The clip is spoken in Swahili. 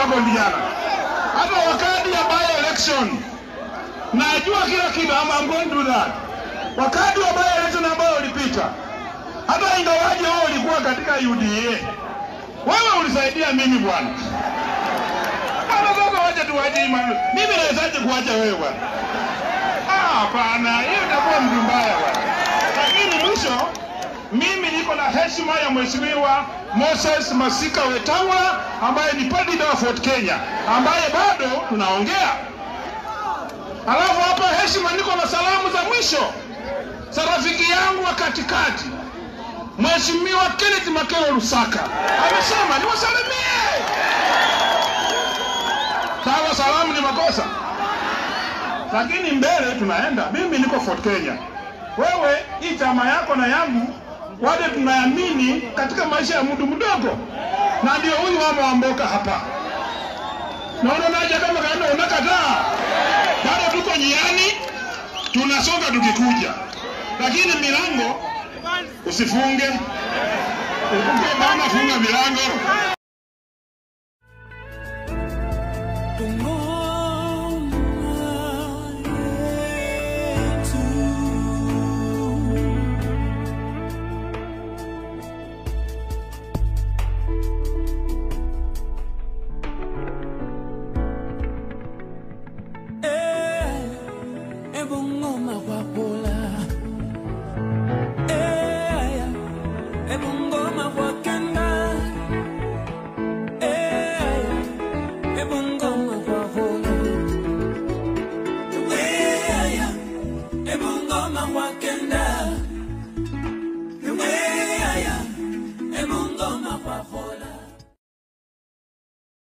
wako vijana. Hata wakati ya by election najua kila kitu, I'm, I'm going to do that. Wakati wa by election ambayo ulipita, hata ingawaje wewe ulikuwa katika UDA, wewe ulisaidia mimi bwana. Bwana sasa wacha tuwache imani. Mimi nawezaje kuacha wewe bwana? Ah, hapana, hiyo itakuwa mtu mbaya bwana. Lakini mwisho mimi niko na heshima ya Mheshimiwa Moses Masika Wetangula ambaye ni president wa Fort Kenya ambaye bado tunaongea. Alafu hapa heshima, niko na salamu za mwisho za rafiki yangu wa katikati Mheshimiwa Kenneth Makelo Lusaka amesema niwasalimie. Sawa, salamu ni makosa, lakini mbele tunaenda. Mimi niko Fort Kenya, wewe hii chama yako na yangu wale tunaamini katika maisha ya mtu mdogo, na ndio huyu mama wa mboka hapa. Naona naja kama kaenda unakataa, bado tuko njiani, tunasonga tukikuja, lakini milango usifunge. Ukiwa mama, funga milango. Tungo